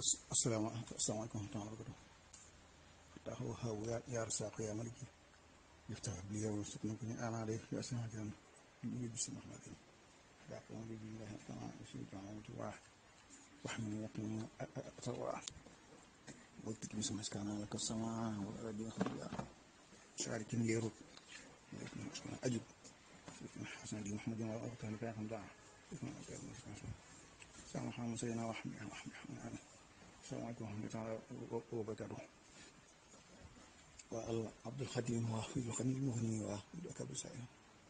السلام السلام عليكم ورحمة الله وبركاته فتاه وهاب يا يا رزاق يا ملك يفتح لي ويرزقني كل أنا عليه في أسماء جل بسم الله الرحمن الرحيم بسم الله الرحمن الرحيم واحد واحمل يقين أتوى قلت بسم الله كان لك السماء والأرض خليا شارك يرد أجب حسن دي محمد وأغتها لك يا خمدان السلام عليكم سيدنا وحمد وحمد السلام عليكم ورحمة الله وبركاته وعبد الخديم وفي الخليل المغني وأكبر سائل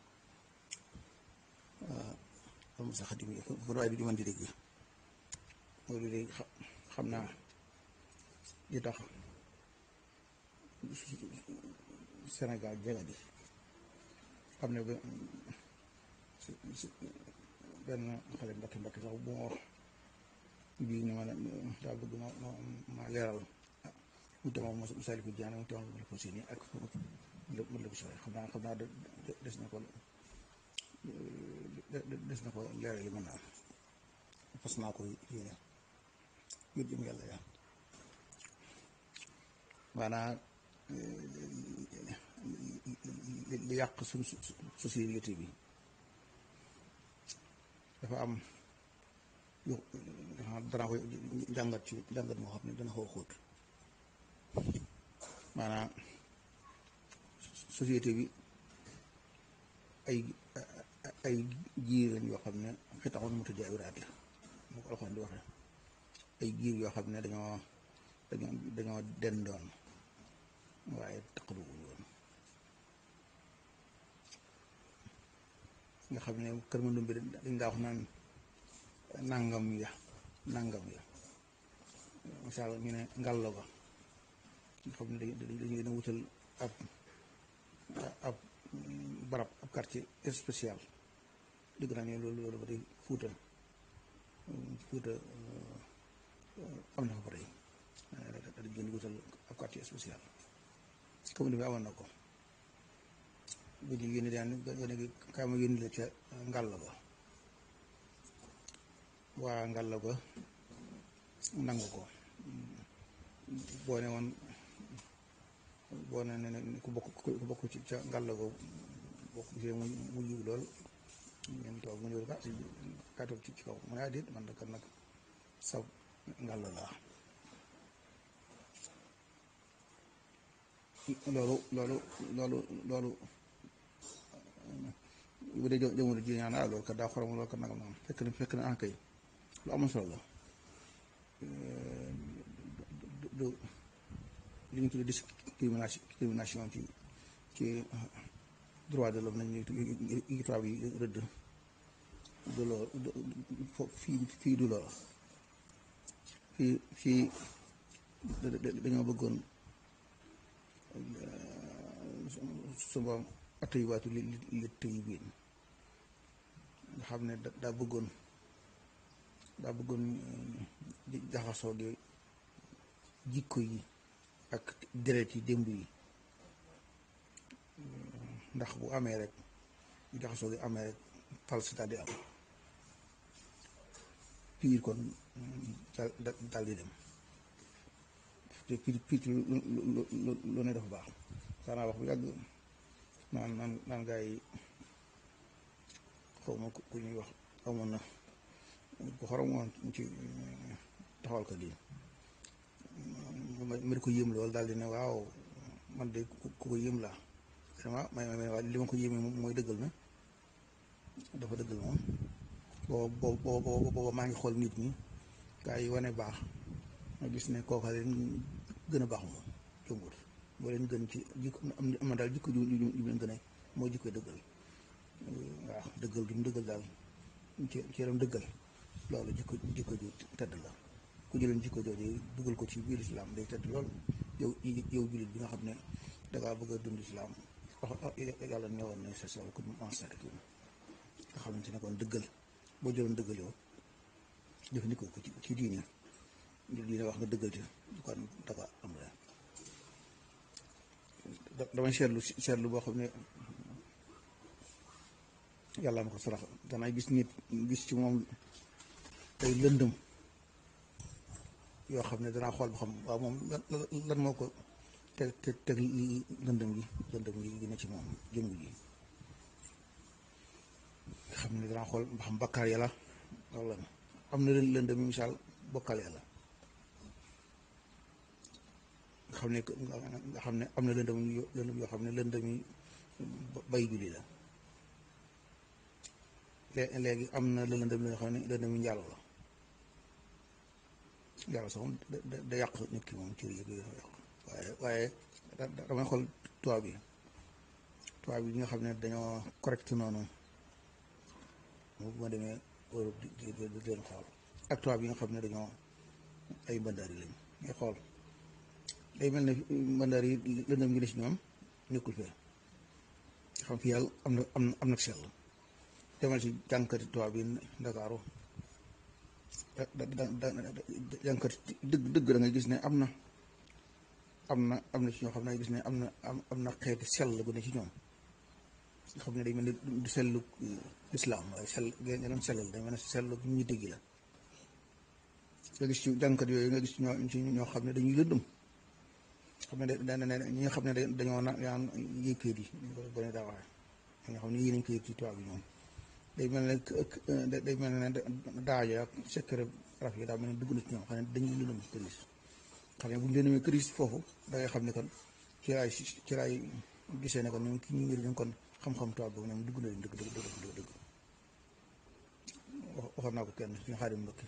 المسا خديم يكون رأي بدي من دي دي loolu de xam naa li tax Sénégal jega di xam ne ba benn xale mbakki mbakki sax bu ma wax bii ni ma ne daa bëgg ma ma leeral mu demoon ma misali ko jaane mu teewoon ma ko seeni ak mu la ko soxee xam naa xam naa des na ko des na ko leeral yi mën naa fas naa ko yéene ngir jëm yàlla yaa maanaam li yàq suñ société bi dafa am yu dana koy jàngat ci jàngat moo xam ne dana xaw xóot maanaam société bi ay ay jiir lañ yoo xam ne xitaxoon mu tëjee ay wiraat la mu ko alxoon di waxee ay giir yoo xam ne dañoo dañoo dañoo dendoon waaye taqaluwuñ woon nga xam ne kër Mandumbe bi dañ daa wax naan nangam ya nangam ya misaal ñu ne ngàllo ba nga xam ne dañu leen a wutal ab ab barab ab quartier spécial dëgg naa ne loolu loolu ba tey fuuta fuuta am na fa ba tey dañ leen wutal ab quartier spécial commune bi amoon na ko bu ñu yónni daan yónni kaay ma yónni la ca ngàll ba waa ngàll ba nangu ko boo ne woon boo ne ne ku bokk ku bokk ci ca ngàll ba bokk gisee mu mu yiw lool ñeen toog mu ñëw ka si kaa toog ci ci kaw mu ne ah déet man da kan nag saw ngàll laa loolu loolu loolu loolu bu dee jamono ji ñaan ah loolu kat daa xorom loolu kat nagam nagam fekk na fekk na ankay lu amul solo la du li ñu tuddee discrimination discrimination ci ci droit de l'homme nañu yi tubaab yi rëdd du loolu fii fii du loolu fii fii dañoo bëggoon suma atay waatu li li tëy biin nga xam ne daa bëggoon daa bëggoon jaxasoo gi jikko yi ak deret yi démb yi ndax bu amee rek jaxasoo gi amee rek falsita di am piir kon dal di dem te piir piir lu ne dafa baax daanaa wax bu yàgg naan naan naan gaa yi xaw ma ku ñuy wax amoon na ku xorom woon ci taxawal ko lii ma di ko yéem loolu daal di ne waaw man de ku ko yéem laa vraiment may may waaye li ma ko yéemee mooy dëggal na dafa dëggal moom booba booba booba maa ngi xool nit ñi gaa yi wane baax ma gis ne kooka leen gën a baax moom jëmbur boo leen gën ci jikko am na daal jikko ju ju ju leen gën a moo jikko dëggal waaw dëggal gi mu dëggal daal ci ci yaram dëggal loolu jikko jikko ju tedd la ku jëleen jikko jooju dugal ko ci biir islam day tedd lool yow yow jullit bi nga xam ne dangaa bëgg a dund islam wax yàlla ñëwoon na sa sol ko mu enseigné nga xamante ne kon dëggal boo jëloon dëggal yow jëfandikoo ko ci ci diine diine wax nga dëggal ci kon dafa am la damay seetlu seetlu boo xam ne yàlla ma ko sarax danay gis nit gis ci moom ay lëndëm yoo xam ne danaa xool ba xam waaw moom lan lan moo ko teg teg teg lëndëm gi lëndëm gi dina ci moom jëngu ji xam ne danaa xool ba xam bakkaar yàlla wala am na lëndëm yi misaal bokkal yàlla nga xam ne nga xam ne am na lëndëm lëndëm yoo xam ne lëndëm yi bay julli la léegi am na lëndëm yoo xam ne lëndëm yi njaaloo la njaaloo sax moom da da yàq nit ki moom ci yëg yàq waaye waaye damay xool tubaab bi tubaab bi nga xam ne dañoo correct noonu bu ma demee Europe di di di leen xool ak tubaab yi nga xam ne dañoo ay bandaar yi lañ ngay xool day mel ne bandaar yi lëndëm gi ne si ñoom nekkul fee xam fi yàlla am na am na am na sell demal ci jànkati tubaab yi Ndakaaru da da da jànkati dëgg dëgg da ngay gis ne am na am na am na ci ñoo xam ne gis ne am na am na xeeti sell gu ne ci ñoom nga xam ne day mel ne du sellu lislaam waaye sell geneen sellal day mel ne sellu ñu dégg la nga gis ci jànkat yooyu nga gis ñoo ci ñoo xam ne dañuy lëndëm xam ne da ne ñi nga xam ne dañoo na yaan yéeg kayit yi gone daa waxe ñi nga xam ne yéeg nañ kayit ci tubaab bi ñoom day mel ne day mel ne daajo ak secret raf yi daa mel ne dugg na ci ñoom xam ne dañuy lëndëm këris xam ne bu ñu lëndëmee këris foofu da ngay xam ne kon ci laay ci laay gisee ne kon ñoom ki ñu ngir ñu kon xam-xam tubaab boobu ñoom dugg na leen dëgg dëgg dëgg dëgg waxoon naa ko kenn suñu xaarim mbokki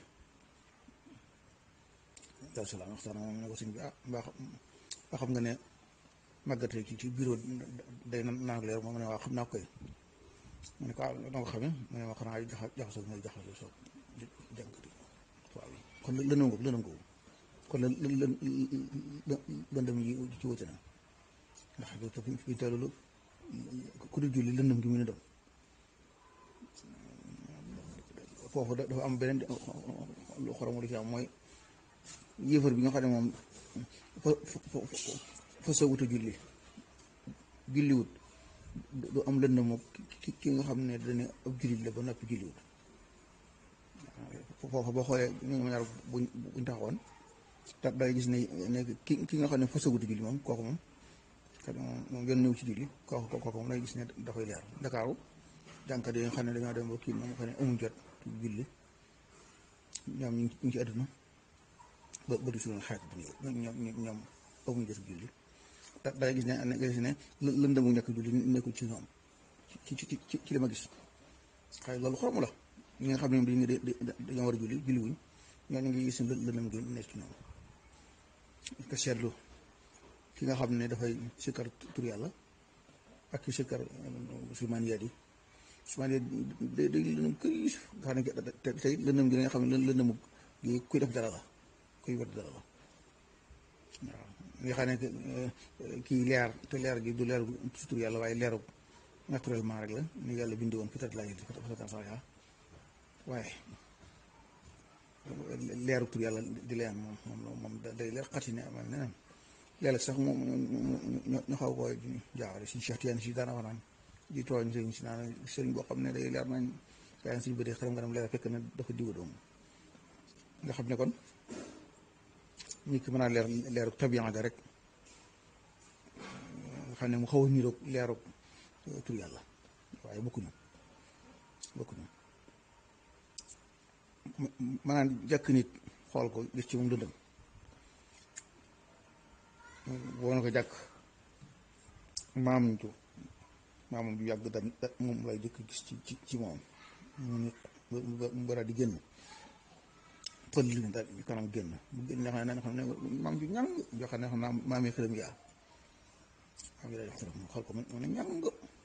daal salaam waxtaan moom ne ko sëñ bi ah mbaa ba xam nga ne màggate ci ci bureau day naan leer moom ne waaw xam naa koy mu ne ko ah na ko xamee mu ne ma xanaa jaxa jaxasoo mooy jaxasoo soo jànkati tubaab yi kon lëndëm googu lëndëm googu kon lë lë lëndëm yi ci wute na ndax te fi teelulu ku di julli lëndëm gi mu ne dem foofu dafa am beneen lu xorom lu ci am mooy yéefar bi nga xam ne moom fa fa sa wut a julli julliwut du am lëndëmu ki ki nga xam ne dañu ab jullit la ba noppi julliwut foofu boo xoolee ñu ngi ñaar buñ buñ taxawoon da day gis ne ne ki ki nga xam ne fa sa wut a julli moom kooku moom moom yoon ñëw ci julli kooku kooku moom day gis ne dafay leer Ndakaaru jànkat yi nga xam ne dañoo dem ba kii moom xam ne amuñ jot julli ñoom ñu ngi ci àdduna ba ba di suñu xaaj bu ñoom ñoom amuñ jot julli da day gis ne nga gis ne lëndëmu nekk julli nekkul ci ñoom ci ci ci ci li ma gis xëy loolu xorom la ñi nga xam ne dañu dañoo war a julli julli wuñ ñooñu ngi gis ne lëndëm gi nekk ci ñoom ko seetlu ki nga xam ne dafay sikkar tur yàlla ak ki sikkar sumaan yaat yi sumaan yaat day day lëndëm këriis nga xam ne te tey lëndëm gi nga xam ne lëndëmu gi kuy def dara la kuy wet dara la waaw nga xam ne kii leer te leer gi du leer ci tur yàlla waaye leeru naturellement rek la ni yàlla bindi woon peut-être laa fatatan sax yaa waaye leeru tur yàlla di leen moom moom moom day leer xati ne amal neneen léeg-léeg sax moom ñu xaw ko jaawale si Cheikh Tidiane si daana wax naan di tooñ sëriñ si naan sëriñ boo xam ne day leer nañ waaye suñu bëri xaram nga dem leer fekk na dafa diwa doom nga xam ne kon ñi ki mën a leer leeru tabian ga rek nga xam ne mu xaw a niroog leeru tur yàlla waaye bokkuñu bokkuñu maanaam jàkk nit xool ko gis ci moom dëndëm boo na ko jàkk maam ju maamam ju yàgg dam moom lay jëkk gis ci ci ci moom mu nit mu bara di génn pël li daal ñu kanam génn bu génn nga xam ne xam ne maam ju ñàng joo xam ne xam naa maamee xërëm yaa maam yi daal di xërëm xool ko mu ne ñàng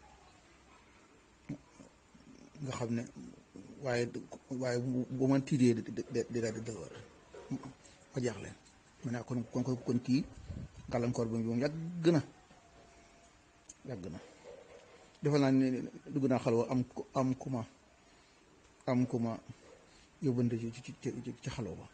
nga xam ne waaye waaye bu ma tiidee di daal di dëlwar ma jaaxle ma ne kon kon kon kii gàllankoor bi moom yàgg na yàgg na defal naa ne dugg naa xalwa am am ku ma am ku ma yóbbante ci ci ci xalwa ba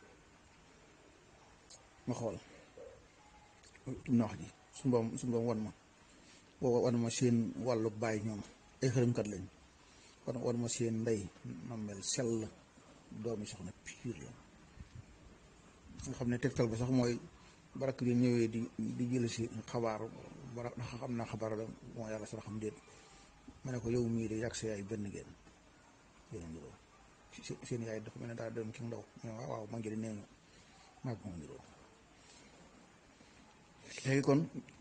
ma xool tum na wax ji su mboom su mboom wan ma wan ma seen wàllu baay ñoom ay xërëmkat lañ wan wan ma seen ndey ma mel sell doomi soxna piir la nga xam ne tegtal ba sax mooy barak bi ñëwee di di jël si xabaar bara ndax xam naa xabaar la moo yàlla sax xam déet ma ne ko yow mii de yàgg sa yaay benn ngeen yéen niroo seen yaay dafa mel ne daal dem ci ndaw waaw waaw ma njëriñ nee ñu maag moo niroo léegi kon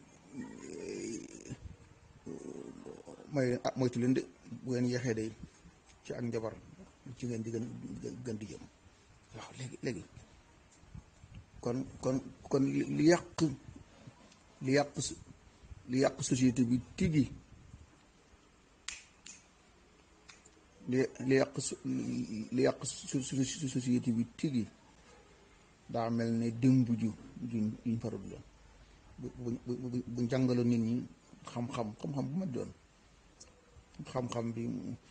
mooy ah moytu leen de bu ngeen yeexee day ci ak njabar ci ngeen di gën gën di jëm waaw léegi léegi kon kon kon li yàq li yàq li yàq société bi tigi li li yàq li yàq société bi tigi daa mel ne démb ju juñ juñ farul la bu bu bu jàngaloon nit ñi xam-xam xam-xam bu ma doon xam-xam bi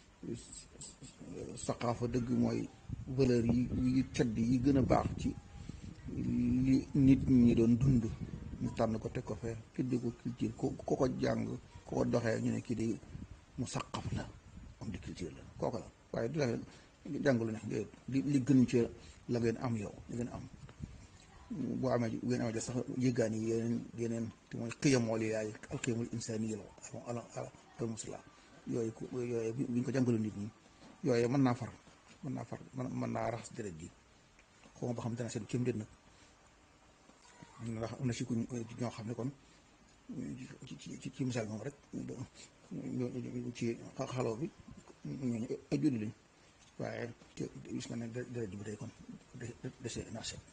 saqaafa dëgg mooy valeur yi yi tedd yi gën a baax ci li nit ñi doon dund ñu tànn ko teg ko fee tudde ko culture ko ko ko jàng ko ko doxee ñu ne kii di mu saqaf la am di culture la kooku la waaye du la jàngalu ne li li gën ci la ngeen am yow li ngeen am boo amee bu ngeen amee sax yëggaan yi yeneen yeneen te mooy xiyamol yi yaay al xiyamul insani yi la al al musla yooyu ku yooyu bu ñu ko jàngalu nit ñi yooyu mën naa far mën naa far mën naa raxas deret ji xaw ma ba xam dana seen kéem déet nag ndax am na si ku ñoo xam ne kon ci ci ci misaal moom rek ci xaloo bi ñooñu ay julli lañ waaye te gis nga ne deret ji bi tey kon dese naa set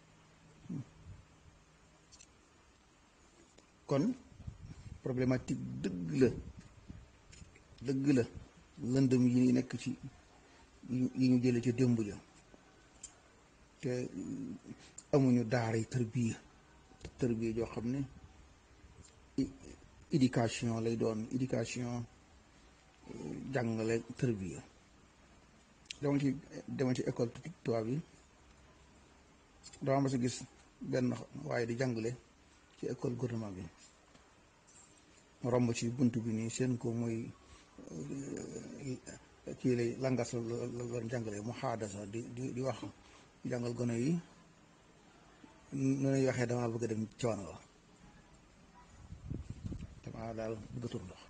kon problématique dëgg la dëgg la lëndëm yi nekk ci yi ñu jële ci démb ja te amuñu daara yi tërbiya tërbiya joo xam ne éducation lay doon éducation jàngale tërbiya dama ci dama ci école tubaab yi dama mas a gis benn waaye di jàngale ci école gouvernement bi romb ci bunt bi nii seen ko muy kii lay langas la la la jàngale mu xaadasa di di di wax jàngal gone yi nu ñuy waxee damaa bëgg a dem ci wan la damaa daal bëgg a tur ndox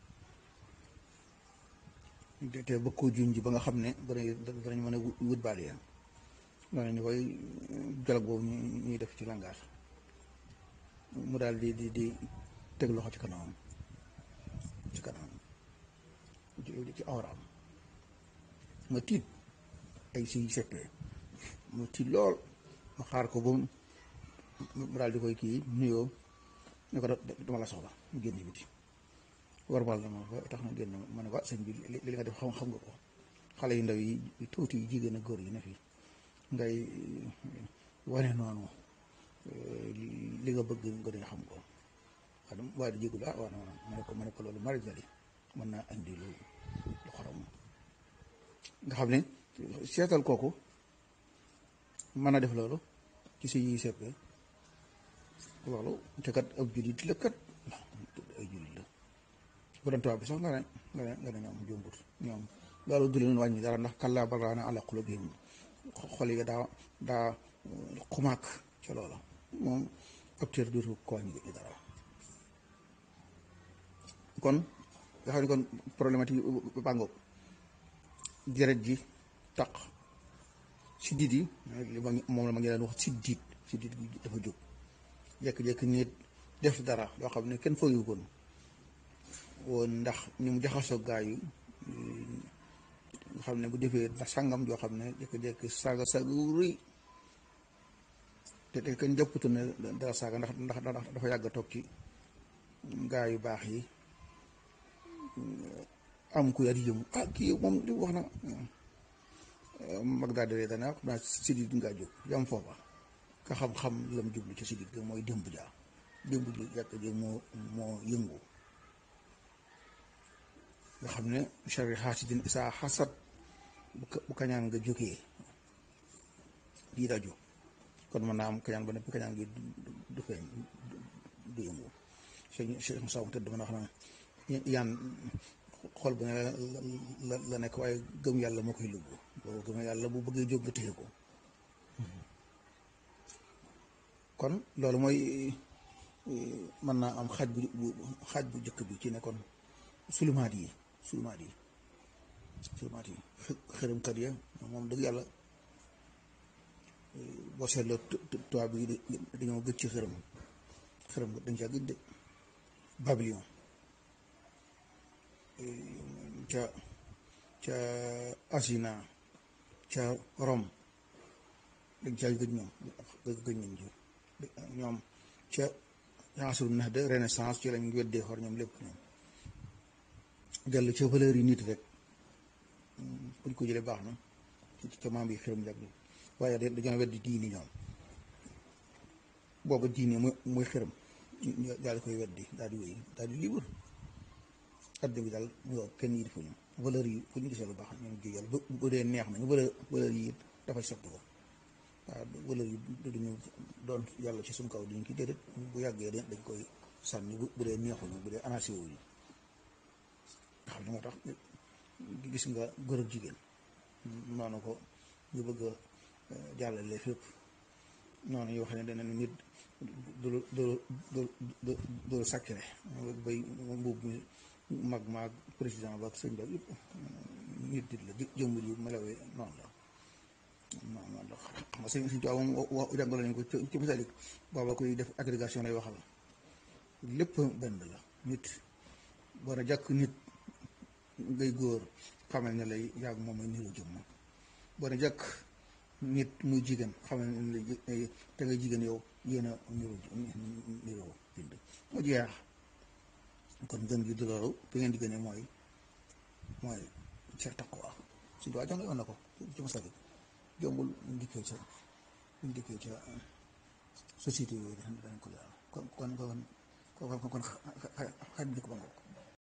te bëgg koo junj ba nga xam ne gone yi danañ mën a wut baal yéen noonu ñu koy jolog boobu ñuy def ci langage mu daal di di di teg loxo ci kanamam ci kanamam ci awraam ma tiit ay si seppee ma tiit lool ma xaar ko ba mu daal di koy kii nuyoo ne ko dama la soxla mu génn biti warbal na ma ba tax na génn ma ne waa sëñ bi li nga def xam xam nga ko xale yu ndaw yi tuuti yi jigéen ak góor yi ne fii ngay wane noonu li nga bëgg nga dee xam ko waaye di jégul ah waaw ma ne ko ma ne ko loolu mari jali mën naa andi lu lu xorom nga xam ne seetal kooku mën a def loolu ci si yi seppee loolu te kat ab jullit la kat ay jullit la bu doon tubaab bi sax nga ne nga ne nga ne ñoom jumbut ñoom loolu du leen wàññi dara ndax kallaa bal raana ala qulubihim xol yi daa daa xumaak ca loola moom ab cër dootu ko wàññi dara kon nga xam ne kon problématique yi bàngoog deret ji taq siddit yi li ma moom la ma ngi leen wax siddit siddit gi dafa jóg jékki-jékki nit def dara loo xam ne kenn fooyu koon woon ndax ñu mu jaxasoo gaa yi nga xam ne bu defee ndax sàngam joo xam ne jékki-jékki saaga saaga wu rëy te te kenn jàppatu ne dara saaga ndax ndax dafa yàgg a toog ci gaa yu baax yi am ku yar yëmu ah kii moom li wax na mag daal di dana xam naa sidit ngaa jóg yam foofa ka xam-xam lam jublu ci sidit ga mooy démb jaa démb ji jàkk ji moo moo yëngu nga xam ne chari xaasidin isaa xasat bu kañaan nga jógee lii daa jóg kon mën naa am kañaan ba ne bu kañaan gi du feeñ du yëngu Cheikh Moussa tëdd mën a wax na yaan xol bu ne la la nekk waaye gëm yàlla moo koy lugg boobu gëm yàlla bu bëggee jóg nga téye ko kon loolu mooy mën naa am xaaj bu xaaj bu njëkk bi ci ne kon sulumaat yi sulumaat yi sulumaat yi xërëmkat ya moom dëgg yàlla boo seetloo tubaab bi dañoo gëj ci xërëm xërëm dañ caa gëj de Babylone ca ca Asina ca Rome dañ caa gëj ñoom gëj nañ ci ñoom ca asru nax de renaissance ci lañ weddee xor ñoom lépp ñoom dellu ca valeur yi nit rek buñ ko jëlee baax na ci ca maam yi xërëm jàgg waaye dañoo weddi diini ñoom booba diini muy muy xërëm daal di koy weddi daal di wéy daal di libre adduna bi daal mu kenn yi defuñu valeur yi fu ñu gisee lu baax ñoom jiyal bu dee neex nañu valeur valeur yi dafay soppi ko waaw valeur yi duñu doon yàlla ci suñ kaw duñu ki déedéet bu yàggee dañ koy sànni bu dee neexuñu bu dee anacé wuñu xam ne moo tax gis nga góor ak jigéen noonu ko ñu bëgg a jàllale fépp noonu yoo xam ne dana nit du du du du du sacré bay mbubb mi mag maag président ba ak sëñ ba yëpp nit dit la jëmbul yu melawee noonu la non non la xam nga sëñ sëñ tubaab moom wax jàngale nañ ko ci misalik booba koy def agrégation lay waxal lépp benn la nit war a jàkk nit ngay góor xamal ne lay yàgg moom mooy niru jëmm war a jàkk nit muy jigéen xamal ne lay te nga jigéen yow yéen a niru niru bind mu jeex kon gën gi du loolu bi ngeen di gënee mooy mooy ca taqwa suñu waa jàngale woon na ko ci masalik jombul ñu dikkee ca ñu dikkee ca société yooyu dañ ko leeral kon kon kon kon kon xaj bi ko ba ngoog